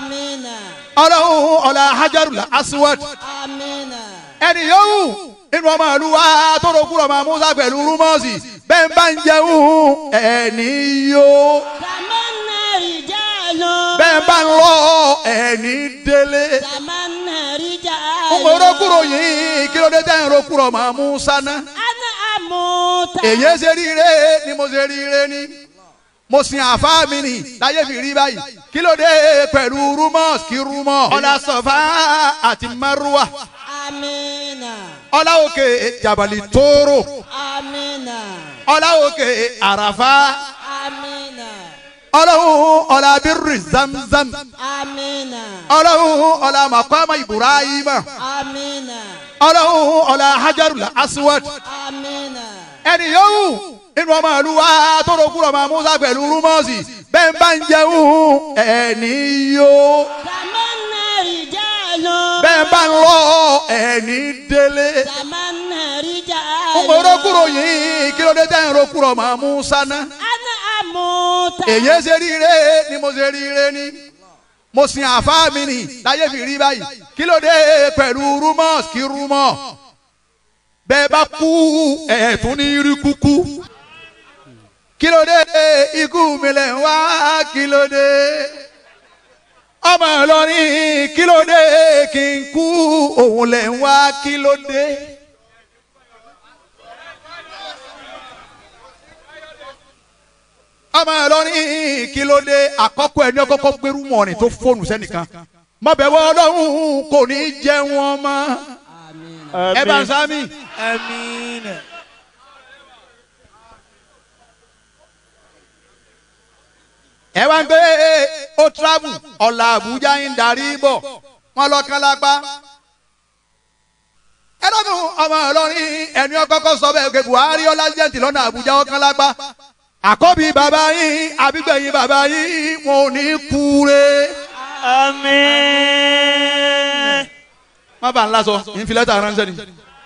amina ọlọ́run ọ̀la hajarul aswad amina ẹni yòówù nínú ọmọ ìlú wa tó ro kúrò máa musa pẹ̀lú rúmọ́ọ̀sì bẹ́ẹ̀ bá ń jẹun ẹni yó tamanna rijalu bẹ́ẹ̀ bá ń lọ ẹni délé. tamanna rijalu mo ro kúrò yìí kí ló dé tẹ́ ń ro kúrò máa musa náà. ana amuta èyí ṣe ríire ni mo ṣe ríire ni mo sin àfa mi nì láyé fi rí báyìí kí ló dé pẹ̀lú rúmọ́ọ̀sì kí rúmọ́. ọ̀la sọ̀fà àti márùwà amina ọ̀la òkè jabali tóóró amina ọ̀la òkè àràfà amina ọlọ́run ọ̀la bírì zamzam amina ọlọ́run ọ̀la màkàmá ibrahima amina ọlọ́run ọ̀la hajarul aswad amina ẹni yòówù nínú ọmọ ìlú wa tó ro kúrò máa musa pẹ̀lú rúmọ́ọ̀sì bẹ́ẹ̀ bá ń jẹun ẹni yó tamanna rijalu bẹ́ẹ̀ bá ń lọ ẹni délé. tamanna rijalu mo ro kúrò yìí kí ló dé tẹ́ ń ro kúrò máa musa náà. ana amuta èyí ṣe ríire ni mo ṣe ríire ni mo sin àfa mi nì láyé fi rí báyìí kí ló dé pẹ̀lú rúmọ́ọ̀sì kí rúmọ́ bẹ́ẹ̀ bá kú ẹ̀ẹ́dún ní rí kúkú kí ló dé ikú mi lẹ̀ ń wá kí ló dé ọmọ Ìlọrin kí ló dé kí n kú òun lẹ̀ ń wá kí ló dé. ọmọ Ìlọrin kí ló dé àkọ́kọ́ ẹni ọkọ́kọ́ gbérú mọ̀ọ́nì tó fóònù sẹ́nìkan mọ̀bẹ̀wọ̀ ọlọ́run kò ní jẹ́ wọn mọ́ ẹ bá ń sámi. Àmín. ẹ wá ń gbé ó travel ọ̀la àbújá ń darí bọ̀ wọ́n lọ kán lápá. ẹ lọ́dún ọmọ Ìlọrin ẹni ọkọ́kọ́ sọ bẹ́ẹ̀ pé Buhari ọlájẹ́ntì lọ́nà àbújá ó kán lápá. àkọ́bí bàbá yín àbígbẹ̀yìn bàbá yín wọn ò ní kúre. Àmín. má bàa ńlá sọ ìfilẹ́tà ránṣẹ́ ni.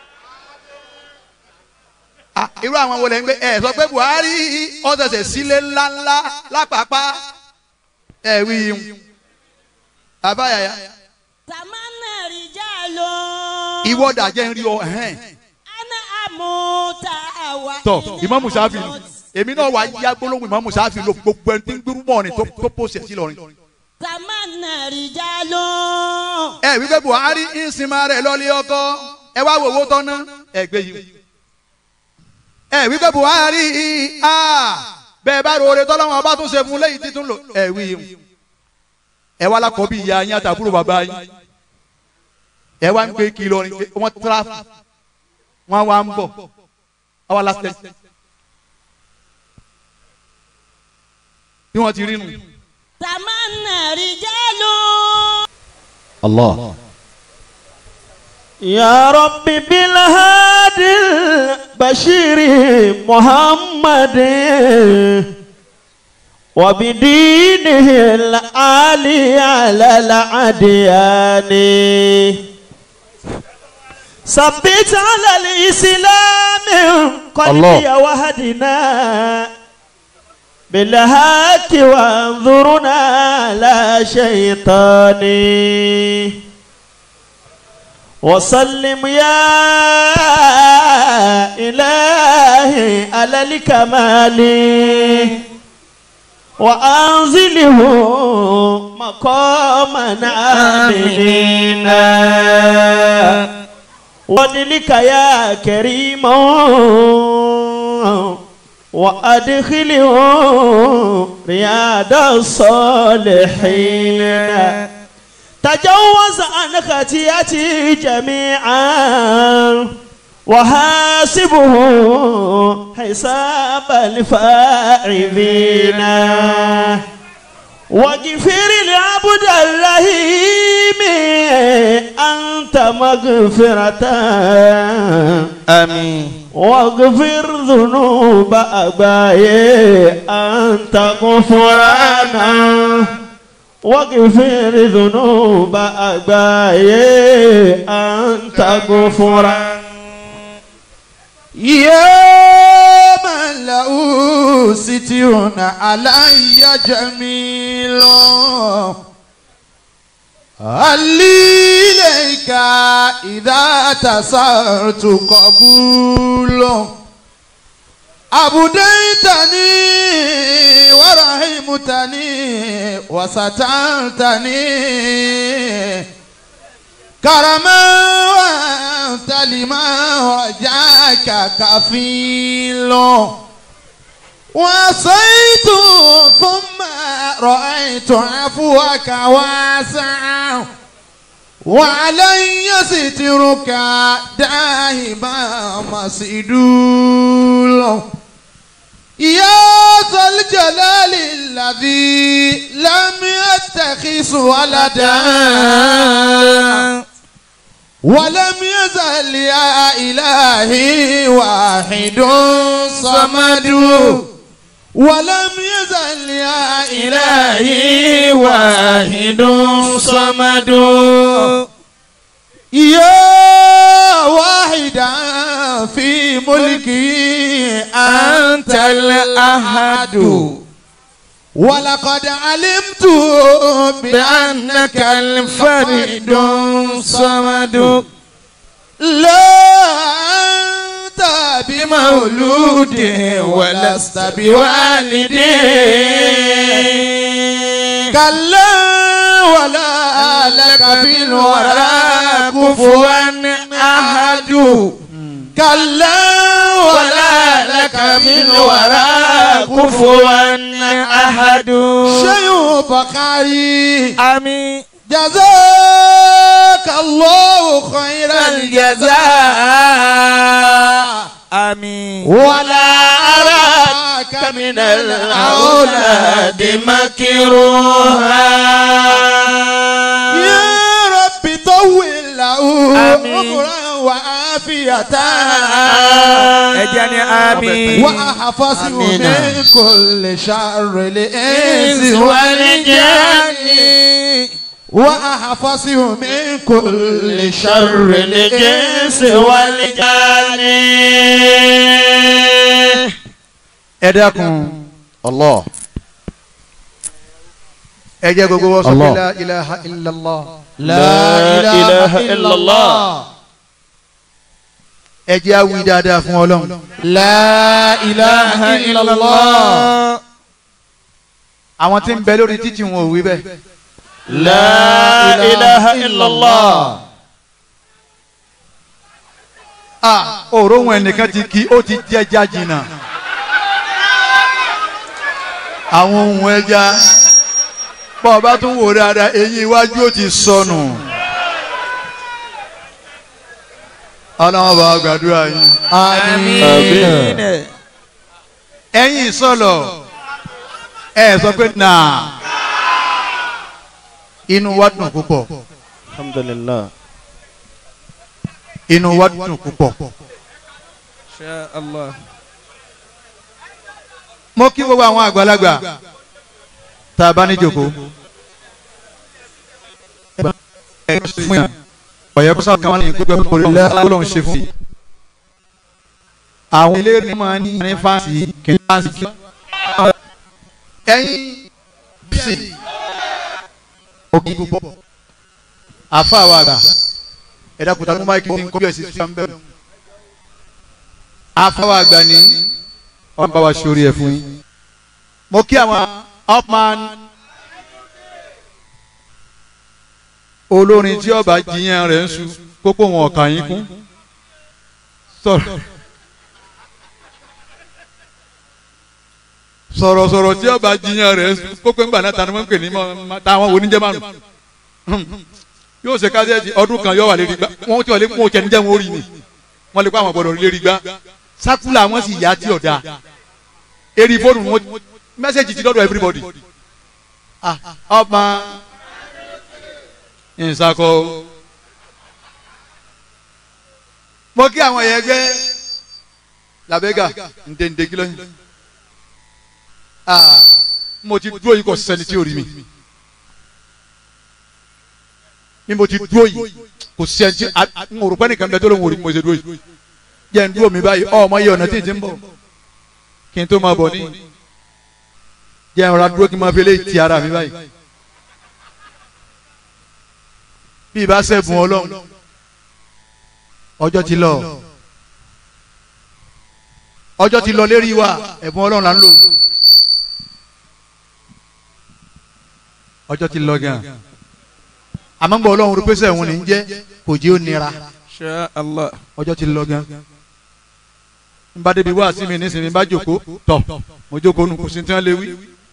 Ah, irú àwọn wo lè ń gbé ẹ sọ pé Buhari ọ̀sẹ̀sẹ̀ sílé ńláńlá lápapá ẹ wí yín àbáyàyà tamanna rijalu ìwọ dàjẹ́ ń rí ọ ẹ̀hẹ́n. ana amuta wa tọ ina Ìmámù Ṣáfì ni amut. èmi náà wà á yá gbólóhùn Ìmámù Ṣáfì ló gbogbo ẹni tí ń gbérú mọ́ ni tó tó pòṣẹ̀ sí lọ́rin. tamanna rijalu ẹ wí pé Buhari ń sinmi rẹ̀ lọ́lé ọkọ ẹ wá wo owó tọ́ná ẹ gbé yìí. ẹ wí pé Buhari ah, bẹ́ẹ̀ bá ro oore tọ́lọ́wọ́n ọba tún ṣe fún lẹ́yìn títún lò ẹ wí yìí. ẹ wá lákọ̀ọ́ bí ìyá yín àtàbúrò bàbá yín ẹ wá ń gbé kí lọ́rin pé wọ́n tíráfù wọ́n wá ń bọ̀ ọwọ́ lásìkò bí wọ́n ti rí nù. tamanna rijalu الله يا رب بالهادي البشير محمد وبدينه العالي على العديان ثبت على الإسلام قلبي وهدنا بالهاك وانظرنا على شيطاني وسلم يا إلهي على الكمال وأنزله مقاما آمنين ودلك يا كريم وأدخله رياض الصالحين تجوز عن خطيئتي جميعا وحاسبه حساب الفاعلين واغفر لعبد الرحيم أنت مغفرة آمين واغفر ذنوب أبائي أنت غفرانا واغفر ذنوب أبائي أنت غفرانا يا من له ستر علي جميل علي إليك إذا تسرت قبول أبديتني ورحمتني وسترتني كرما وأنت لما رجاك كفيل وصيت ثم رأيت عفوك واسعا وعلي سترك دائما مسدول يا ذا الجلال الذي لم يتخذ ولدا ولم يزل يا إلهي واحد صمد ولم يزل يا إلهي واحد صمد يا واحدا في ملكي أنت الأحد ولقد علمت بأنك الفرد الصمد لا أنت بمولود ولست بوالد كلا ولا لك في الورى كفوا أحد كلا ولا لك في الورى كفوا أحد شيء بخاري آمين جزاك الله خير الجزاء آمين ولا أراك من الأولاد مكروها يا رب طول له آمين. عمرا وعافية أجاني آمين وأحفظه آمين. من كل شر الإنس والجن وأحفظه من كل شر الإنس والجن ẹ dákun الله ẹ jẹ́ gbogbo wọ́n sọ pé Allah. la ilaha illallah لا إله إلا الله ẹ jẹ́ awi dáadáa fún ọlọ́run لا إله إلا الله àwọn tí ń bẹ lórí títì wọn ò wí bẹ́ẹ̀ لا إله إلا الله ah òró wọn ẹnìkan ti kí ó ti jẹja jìnnà àwọn ohun ẹja bọ́ ọ bá tún wò dáadáa eyín iwájú ó ti sọnù ọlọ́wọ́n bá wa gbàdúrà yín آمين ẹ̀yin sọ̀lọ̀ ẹ sọ pé nà inú wa dùn púpọ̀ الحمد لله inú wa dùn púpọ̀. شاء الله mo kí gbogbo àwọn àgbàlagbà tá a bá ní jòkó. ọ̀yẹ́ kó sáà kan wá ní gbogbo ẹ̀kọ́ lórí ọlọ́run ṣe fún mi. àwọn ilé ní máa ní ní fáǹsì kìíní fáǹsì kí. ẹ̀yin bísí òkè púpọ̀ àfa àwọn àgbà ẹ̀dá kùtà ló máa kí ní kọ́bí ẹ̀sìn fún bẹ́ẹ̀. àfa àwọn àgbà ní wọ́n bá wa sórí ẹ̀ fún yín. mo kí àwọn upman olórin tí ọba jiyàn rẹ̀ ń su kókó wọn ọ̀kà yín kún sọ̀rọ̀ sọ̀rọ̀sọ̀rọ̀ tí ọba jiyàn rẹ̀ ń su kókó ńgbà náà tani wọ́n ń pè ní mọ́ táwọn oníjẹ́ márùn yóò ṣe káṣíẹ́tì ọdún kan yóò wà lérí gbá wọ́n tí wọ́n lé fún òkè níjẹ́ wọn ó rí ni wọ́n lè kó àwọn gbọ́dọ̀ lérí gbá sákúlà wọn sì yá tí ọ̀dà eri fóònù wọn mẹ́sẹ̀gì ti dọ́dọ̀ everybody ah ọmọ nsakọ mo kí àwọn yẹn gbé làbẹ́gà ǹdẹ̀ǹdẹ̀ kí lóyún ah mo ti dúró yìí kò sẹ́ni tí ò rí mi bí mo ti dúró yìí kò sẹ́ni tí n ò rò pé nìkan bẹ tó ló ń wò rí mo ṣe dúró yìí jẹ́ n dúró mi báyìí ọmọ yìí ọ̀nà tí ì ti ń bọ̀ kí n tó máa bọ̀ ní jẹ́ ìrora dúró kí n máa fi eléyìí ti ara mi báyìí bí ibà sẹ́gun ọlọ́run ọjọ́ ti lọ ọjọ́ ti lọ lérí wa ẹ̀bùn ọlọ́run là ń lò ọjọ́ ti lọ gan àmọ́ ń bọ̀ ọlọ́run rí pèsè ẹ̀hún ní jẹ́ kò jẹ́ ó nira Insha Allah. ọjọ́ ti lọ gan n bá débi wá sí mi nísìnyí n bá jókòó tọ̀ mo jókòó nù kò sí tí wọ́n lè wí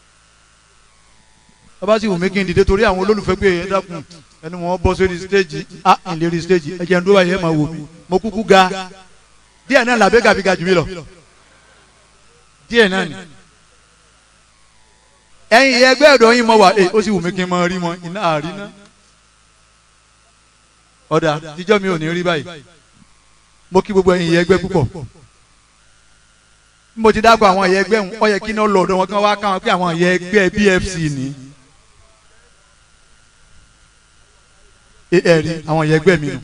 bàbá sì wù mí kí n dìde torí àwọn olólùfẹ́ pé ẹ dákun ẹni wọn bọ́ sórí stéèjì á ń lérí stéèjì ẹ jẹ́ ń dúró báyìí ẹ máa wò mí mo kúkú ga díẹ̀ náà làbẹ́ gàbí ga jù mí lọ díẹ̀ náà ni ẹ̀yin ẹgbẹ́ ọ̀dọ́ yín mọ̀ wá ẹ ó sì wù mí kí n máa rí wọn iná àríná ọ̀dà tíjọ́ mi ò ní rí báyìí mo kí gbogbo ẹ̀yin ẹgbẹ́ púpọ̀ bí mo ti dágbà àwọn ẹ̀yẹ ẹgbẹ́ wọn ó yẹ kí iná lọ ọ̀dọ̀ wọn kí wọ́n wá káwọn pé àwọn ẹ̀yẹ ẹgbẹ́ BFC ni ẹ ẹ rí àwọn ẹ̀yẹ ẹgbẹ́ mi nù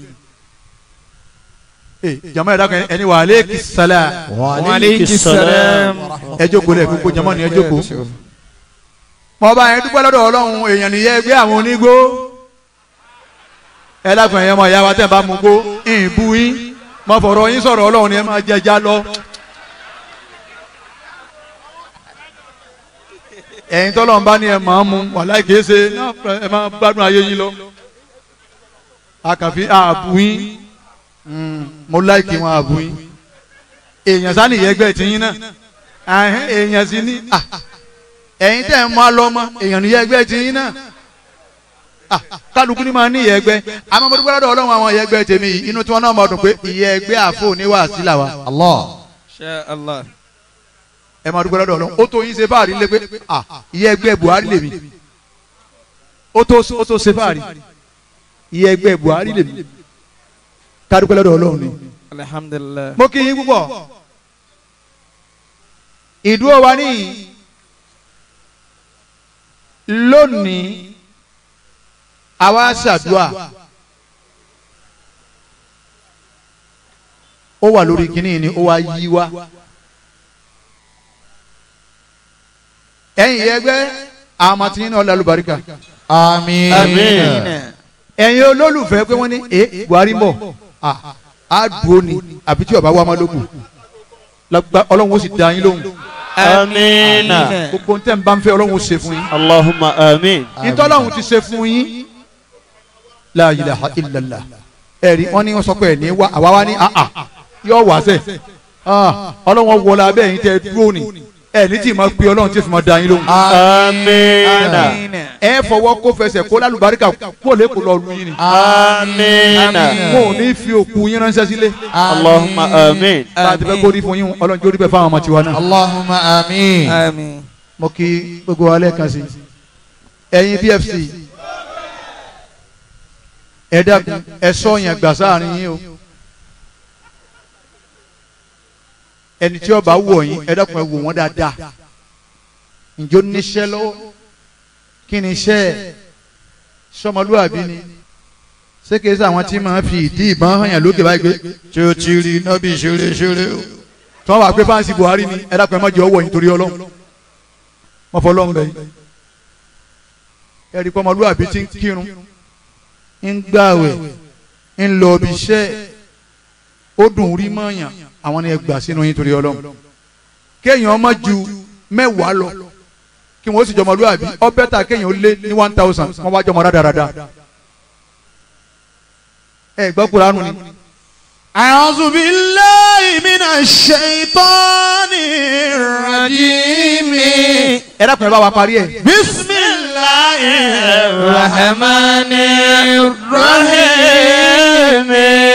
ẹ jama yẹn dákun ẹni wà aleyki sálà Wa alayki salam. ẹ jókòó lẹ gbogbo jama ni ẹ jókòó mo bá yẹn dúpẹ́ lọ́dọ̀ ọlọ́run èèyàn nìyẹn ẹgbẹ́ àwọn onígbó ẹ dákun ẹ̀yẹ mọ̀ ìyá wa tẹ̀ bá mú gbó ìbú yín mo fọ̀rọ̀ yín sọ̀rọ̀ ọlọ́run ni ẹ máa jẹja lọ. ẹ̀yin tọ́lọ̀ ń bá ní ẹ máa mú wàhálà kìí ṣe ẹ máa gbádùn ayé yín lọ. àkànfi ààbù yín mo láìkì wọn ààbù yín èèyàn sani ìyẹgbẹ́ ti yín náà àhín èèyàn sì ní à, ẹ̀yin tẹ̀ ń mú alọ́mọ èèyàn ní ìyẹgbẹ́ ti yín náà Ah, kálukú ni máa ní ìyẹgbẹ́ àmọ́ mo dúpẹ́ lọ́dọ̀ ọlọ́run àwọn ìyẹgbẹ́ tèmi yìí inú tí wọ́n náà máa dùn pé ìyẹgbẹ́ àfọ oníwàásí làwa Allah. Insha Allah. ẹ máa dúpẹ́ lọ́dọ̀ ọlọ́run ó tó yín ṣe fáàrí lé pé à ìyẹgbẹ́ Buhari lèmi ó tó ó tó ṣe fáàrí ìyẹgbẹ́ Buhari lèmi ká dúpẹ́ lọ́dọ̀ ọlọ́run ni. Alhamdulillah. mo kí yín púpọ̀ ìdúró wa ní lónìí àwa ṣàdúà ó wà lórí kínní ni ó wá yí wá ẹ̀yin ẹgbẹ́ àmọ́ tí yín náà lálùbáríkà Àmín. Amin. ẹ̀yin olólùfẹ́ pé wọ́n ní ẹ Buhari ń bọ̀ ah, á dúró ni àbí tí ọba wa máa lókun lágbá ọlọ́run ó sì dá yín lóhùn Amin. gbogbo ntẹ́ ń bá ń fẹ́ ọlọ́run ó ṣe fún yín Allahumma amin. ìtọ́lọ́run ti ṣe fún yín la ilaha illallah ẹ̀rí wọ́n ní wọ́n sọ pé ẹ̀ ní wá àwa wá ní àà yóò wá sẹ̀ ọlọ́run wọlé abẹ́ yín tẹ́ dúró ni ẹ̀ ní tí ì máa pe ọlọ́run tí ì fi máa dá yín lóhùn Amin. ẹ fọwọ́ kó fẹsẹ̀ kó lálùbáríkà kó lè kó lọ lu yín ni Amin. wọn ò ní fi òkú yín ránṣẹ́ sílé Allahumma amin. bá a ti fẹ́ kó rí fún yín ọlọ́run jó rí bẹ́ẹ̀ fáwọn ọmọ tiwa náà. Allahumma àmín. Amin. mo kí gbogbo wa lẹ́ẹ̀kan sí ẹ̀yin BFC ẹ dákun ẹ sọ yẹn gbà sáàrin yín o ẹni tí ó bá wọ̀ yín ẹ dákun ẹ wò wọ́n dáadáa ǹjọ́ níṣẹ́ lọ́wọ́ kí ni iṣẹ́ ẹ̀ sọmọlúwàbí ni ṣé kìí sàwọn tí máa fi ìdí ìbọn hàn yàn lókè báyìí pé tí ó ti rí iná bí ṣeré ṣeré o tí wọ́n wà pé fáǹsì Buhari ni ẹ dákun ẹ má jẹ́ ọwọ́ yín torí Ọlọ́run wọ́n fọ́ lọ́nbẹ̀ yìí ẹ̀rí pọ́mọlúwàbí ti ń kírun ń gbààwẹ̀ ń lọ ibi iṣẹ́ ó dùn rí mọ́ọ̀yàn àwọn ni ẹ gbà sínú yín torí ọlọ́run kéèyàn ọmọ ju mẹ́wàá lọ kí wọ́n sì jọmọlúwàbí ọ bẹ́tà kéèyàn ó lé ní one thousand wọ́n wá jọmọ rádaràda ẹ gbọ́ kuranu ni. A'udhu billahi minash shaitanir rajim. ẹ dákun ẹ bá wa parí ẹ. Bismillahir rahmanir rahim.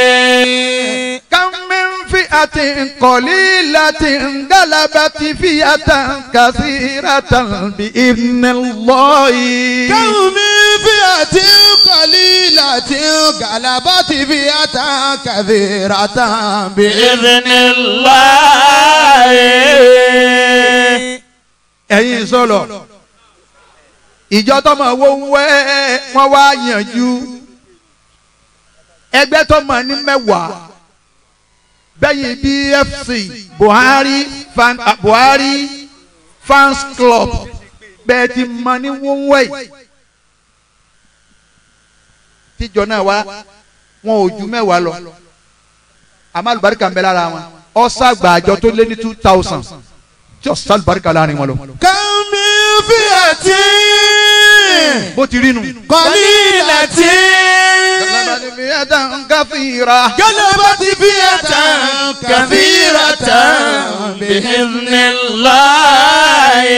كم من فئة قليلة غلبت فئة كثيرة بإذن الله كم من فئة قليلة غلبت فئة كثيرة بإذن الله ẹ̀yin sọ̀lọ̀ ìjọ tọmọ wo ń wẹ́ wọ́n wá yànjú ẹgbẹ́ tọmọ ní mẹ́wàá bẹ́yìn BFC Buhari fan ah, Buhari fans club bẹ́ẹ̀ ti mọ ní wọ́n wẹ́ tíjọ náà wá wọn ò ju mẹ́wàá lọ àmọ́ àlùbáríkà ń bẹ lára wọn ọ̀sàgbà àjọ tó lé ní two thousand tí ọ̀sà àlùbáríkà láàrin wọn lọ. kàmí fìyàtì bó ti rí nu. kọ́lílàtì gálẹ́bàtì fìyàtà kàfíràtà bìhìnnìláyé.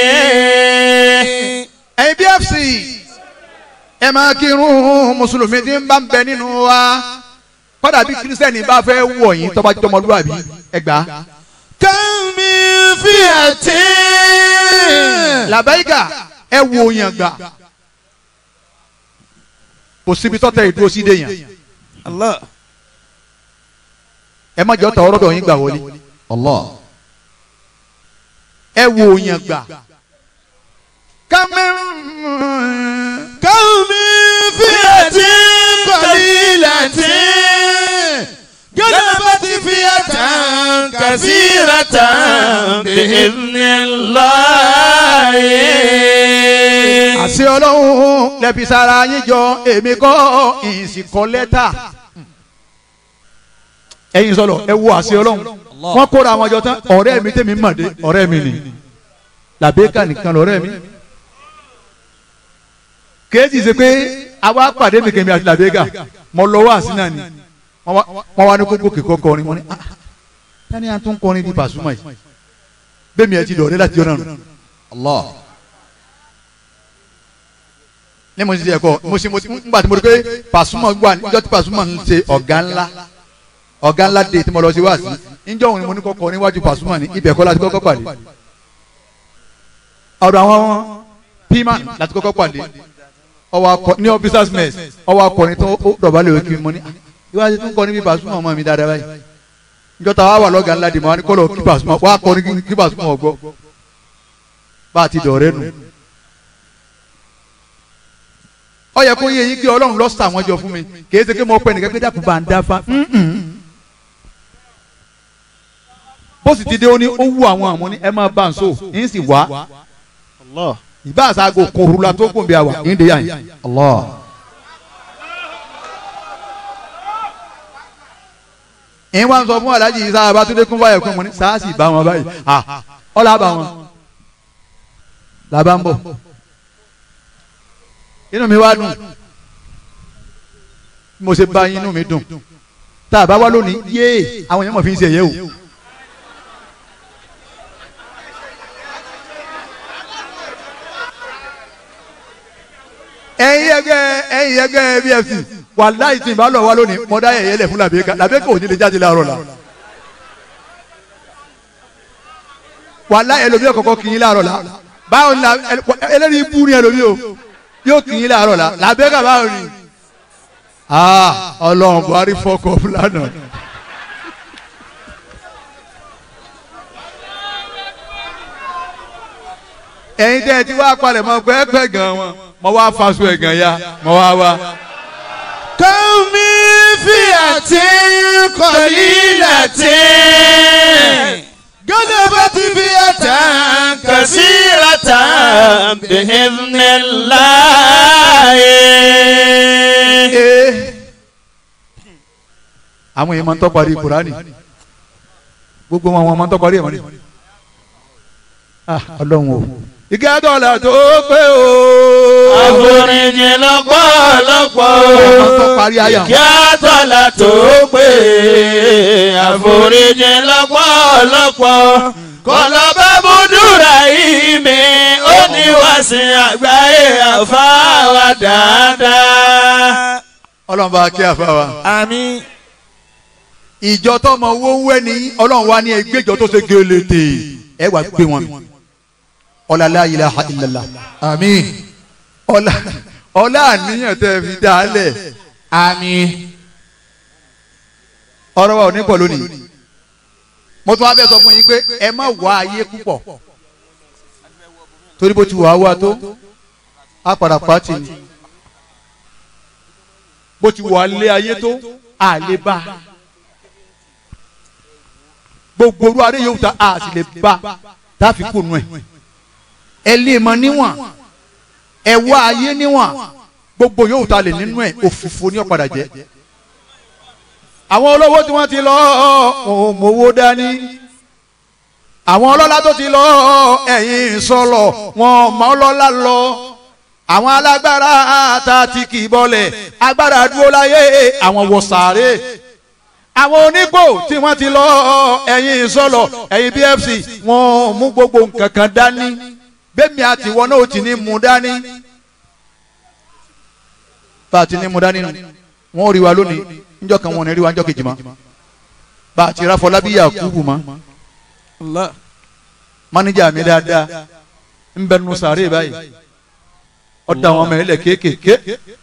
ẹ̀yin BFC ẹ máa kírun mùsùlùmí tí ń bá ń bẹ nínú wa kọ́dà bí kírísítẹ́nì bá fẹ́ wọ̀ yín tọ́ba jọmọlúwàbí ẹgbàá. kàmí fìyàtì. làbẹ́yìká ẹ wo yàn gbà kò síbi tọ́tẹ̀ ìdúró sí dé yàn Allah. ẹ má jẹ́ ọ̀tà ọ̀rọ̀dọ̀ yín gbà wọlé Allah. ẹ wo yàn gbà. kámẹ́rún kàmí fìyàtì kọ́lílàtì gálẹ́bàtì fìyàtà kàfíràtà bìhìnnìláyé. àṣẹ ọlọ́run lẹ́bi sára yín jọ èmi kọ́ ìsìnkọ́ lẹ́tà. ẹ̀yin sọlọ ẹ wo àṣẹ ọlọ́run wọ́n kóra àwọn ọjọ́ tán ọ̀rẹ́ mi tẹ̀mí mọ̀dé ọ̀rẹ́ mi ni làbẹ́ká nìkan lọ́rẹ́ mi. kéèjì ṣe pé àwa pàdé mi kẹ́mi àti làbẹ́ká mo lọ wá àsínà ni wọ́n wá- wọ́n wá ní kókó kíkọ́ kọrin wọ́n ní ah tani à ń tún kọrin bíi Pasuma yìí bẹ́ẹ̀ mi ẹ ti dọ̀ọ́dẹ́ láti jọ náà nù. Allah. ní mo ti di ẹ̀kọ́ mo ṣe mo ti ngbà tí mo rí pé Pasuma wà níjọ́ tí Pasuma ń ṣe ọ̀gá ńlá ọ̀gá ńlá dé tí mo lọ sí wá sí níjọ́ òun ni mo ní kọ́kọ́ níwájú Pasuma ní ibẹ̀ kọ́ láti kọ́kọ́ pàdé ọ̀dọ̀ àwọn pima láti kọ́kọ́ pàdé ọwọ́ akọ ní officers mess ọwọ́ akọrin tó ó dọ̀bálẹ̀ òkè mo ní "Ah, ìwádìí tó ń kọ́ níbi Pasuma ọmọ mi dáadáa báyìí níjọ́ tá a wà wà lọ́gàá ńlá dì mọ́ wa ní kọ́lọ̀ kí Pasuma wà á kọrin kí Pasuma ọ̀gbọ́ bá a ti dọ̀rẹ́ nù ó yẹ kó yé yín kí ọlọ́run lọ sà wọ́n jọ fún mi kìí ṣe pé mo pẹ́ nìkan pé dàkú bá ń dá fa bó sì ti dé ó ní ó wù àwọn àmọ́ ní ẹ máa bá ń so yín sì wá Allah. ìbá àṣàgò kòrúla tó kùn bí a wà yín dé yà yín. Allah. yín wá ń sọ fún aláàjì yìí sáà bá tún dé kún fáyà kún mo ní sáàsì bá wọn báyìí à ọ̀là bá wọn làbá ń bọ̀ inú mi wá dùn bí mo ṣe bá yín inú mi dùn tá a bá wá lónìí yéé àwọn èèyàn mọ̀ fi ń ṣe ẹ̀yẹ o. ẹ̀yin ẹgbẹ́ ẹ̀yin ẹgbẹ́ BFC wàláì tí n bá lọ wá lónìí mo dá ẹ̀yẹ lẹ̀ fún làbẹ́ká làbẹ́ká ò ní lè jáde láàárọ̀ la. wàláì ẹlòmíì kọ̀kọ́ kì í láàárọ̀ la báwo ni la- ẹ- ẹlẹ́rìí ibú ni ẹlòmíì o yóò kì í láàárọ̀ la làbẹ́ká báwo ni. aa ọlọ́run Buhari fọkọ̀ fúlànà. ẹ̀yin tẹ́ ẹ ti wá palẹ̀ mọ́ pẹ́ẹ́pẹ́ gan wọn mo wá faṣọ ẹ̀gàn ya mo wá wá. kàmí fìyàtì kọ́lílàtì gálẹ́bàtì fìyàtà kàfíràtà bìhìnnìláyé. Ee. àwọn èèyàn máa ń tọ́ parí Kùránì gbogbo wọn wọn máa ń tọ́ parí ẹ̀ mọ́ni. Ah, ọlọ́run o. igi adọ́la tó pé o. àforíjì lọ́pọ̀lọpọ̀ Ọmọ tó parí ayà. kí á tọ́lá tó pé àforíjì lọ́pọ̀lọpọ̀ kọlọ́bà búdúrà yìí mi ó ní wàásù àgbáyé àfáwà dáadáa. ọlọ́run bá kí àfa wa. àmín. ìjọ tọmọ owó ń wẹ́ ní ọlọ́run wa ní ẹgbẹ́jọ tó ṣe gélete ẹ wàá gbé wọn. ọlá la ilaha illallah. àmín. ọlá ọlá àníyàn tẹ́ fi dá a lẹ̀. àmín. ọ̀rọ̀ wa ò ní pọ̀ lónìí. mo tún wá bẹ́ẹ̀ sọ fún yín pé ẹ má wá ayé púpọ̀. torí bó ti wà á wá tó á padà pàtì ni. bó ti wà á lé ayé tó á lè bá. gbogbo orú adé yòówù tá a sì lè bá tá a fi kú nù ẹ̀. ẹ lè mọ níwọ̀n ẹ wá ayé níwọ̀n gbogbo yóò ta lè nínú ẹ̀ òfìfo ní ọ̀padà jẹ́ àwọn olówó tí wọ́n ti lọ wọn ò mówó dání àwọn ọlọ́lá tó ti lọ ẹ̀yìn sọlọ wọn mọ ọlọ́lá lọ àwọn alágbára ta ti kì í bọ́lẹ̀ agbára dúró láyé àwọn wọ sàárè àwọn onígbò tí wọ́n ti lọ ẹ̀yìn sọlọ ẹ̀yìn BFC wọn mú gbogbo nǹkan kan dání bẹ́ẹ̀mi àti wọn náà ti ní mú dání bá a ti ní mú dání nù wọn ò rí wa lónìí níjọ́ kan wọn ò ní rí wa níjọ́ kejì mọ́ bá a ti ráfọ lábíyà kúrú mọ́ mánéjà mi dáadáa ń bẹ nu sàárè báyìí ọ̀dà àwọn ọmọ ilẹ̀ kéékèèké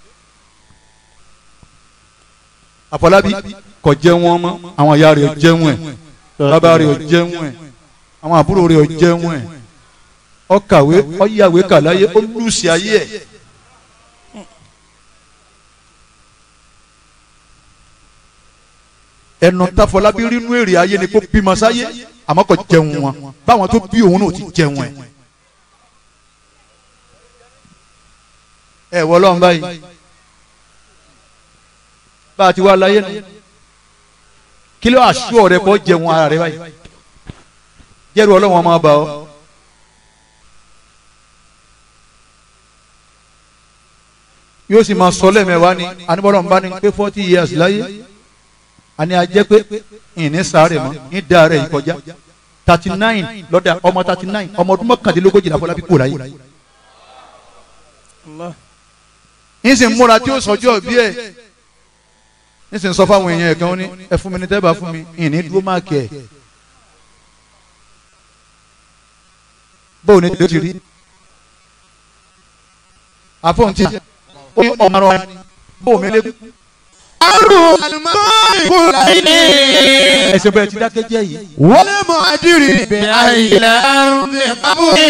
àfọlábí kò jẹun wọn mọ́ àwọn ìyá rẹ̀ jẹun ẹ̀ bàbá rẹ̀ jẹun ẹ̀ àwọn àbúrò rẹ̀ jẹun ẹ̀ ọkàwé ọyàwé kàláyé ó lùsì ayé ẹ̀. ẹnu táfọlábí rínú èrè ayé ni kó bímọ sáyé àmọ́ kò jẹun wọn báwọn tó bí òun náà ti jẹun ẹ̀. ẹ wọ lọ́run báyìí bá a ti wá láyé nù kí ló àṣù ọ̀rẹ́ kọ́ jẹun ara rẹ báyìí jẹ́rù ọlọ́run ọmọ ọba ọ. yóò sì máa sọ lẹ́mẹ̀wá ni anibọ́dọ̀ ń bá ní pé forty years láyé àní a jẹ́ pé ìní sáré mọ́ ní dáa rẹ̀ ìkọjá thirty nine lọ́dà ọmọ thirty nine ọmọ ọdún mọ́kàndínlógójì làfọlábí kò láyé yín sì ń múra tí ó sọjọ́ bí ẹ̀ yín sì ń sọ fáwọn èèyàn ẹ̀kan ó ní ẹ fún mi ní tẹ́bà fún mi ìní dúró máàkì ẹ̀ bóun ni ló ti rí àfọ̀ǹtì ó ní ọmọ ara bóun mi lé àrùn àlùmọ́ọ́nì kò láyé. ẹsẹ̀ bẹ́ẹ̀ ti dákẹ́ jẹ́ yìí. wọlé mọ́ àdìrí bẹ́ẹ̀ àyìnlá àrùn bẹ́ẹ̀ kábùkì.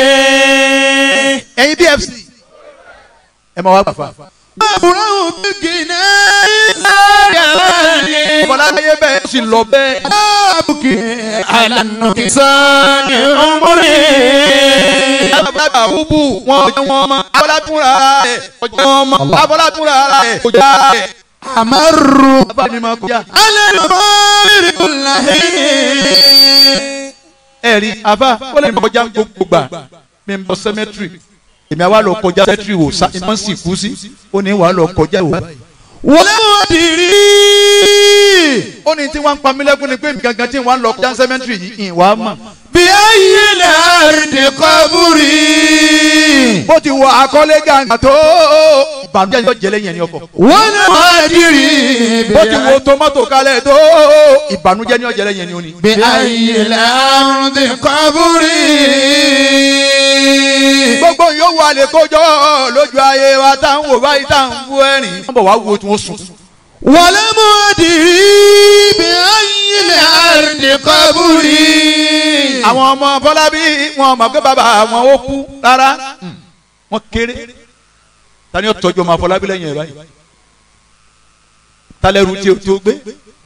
ẹ̀yin BFC ẹ máa wá gbàfà. àbúrò bíkìnà ìlànà ọmọláyé bẹ́ẹ̀ sì lọ bẹ́ẹ̀. kábùkì àlànà kìsàn ọmọdé. alábàbà búbù wọn jẹ wọn mọ abọ́látúnra rẹ̀ ọjọ́ wọn mọ abọ́látúnra rẹ̀ ọjà rẹ̀. àmàrù bàbá mi máa kọjá. alẹ́ lọ́mọ́rì kò láyé. ẹ rí àbá ó lè kọjá gbogbo gbà mi ń bọ sẹmẹtiri èmi àwa lọ kọjá sẹmẹtiri wò sa ìmọ̀ sì kú sí ó ní wàá lọ kọjá wò. wọlé mọ́ àdìrí. ó ní tí wọ́n ń pa mí lẹ́kún ni pé mi gangan tí wọ́n ń lọ kọjá sẹmẹtiri yìí ìwà mọ̀. bí ayé lẹ́rìndì kọ́búrì. bó ti wọ akọ́lé gàǹgà tó ìbànújẹ́ yóò jẹ́ lẹ́yìn ẹni ọkọ̀. wọlé mọ́ àdìrí. bó ti wo tomato kalẹ̀ tó ìbànújẹ́ ni yóò jẹ́ lẹ́yìn ẹni òní. bí ayé lẹ́rìndì kọ́búrì. gbogbo yòówù alẹ́ kójọ lójú ayé wa tá à ń wò báyìí tá à ń bú ẹ̀rín. wọ́n bọ̀ wá wo tí wọ́n sùn. wọlé mọ́ àdìrí. bí ayé lẹ́rìndì kọ́búrì. àwọn ọmọ bọ́lábí wọn mọ̀ pé bàbá wọn ó kú rárá wọn kéré tani ó tọ́jú ọmọ bọ́lábí lẹ́yìn ẹ̀ báyìí talẹ́rù tí o tí o gbé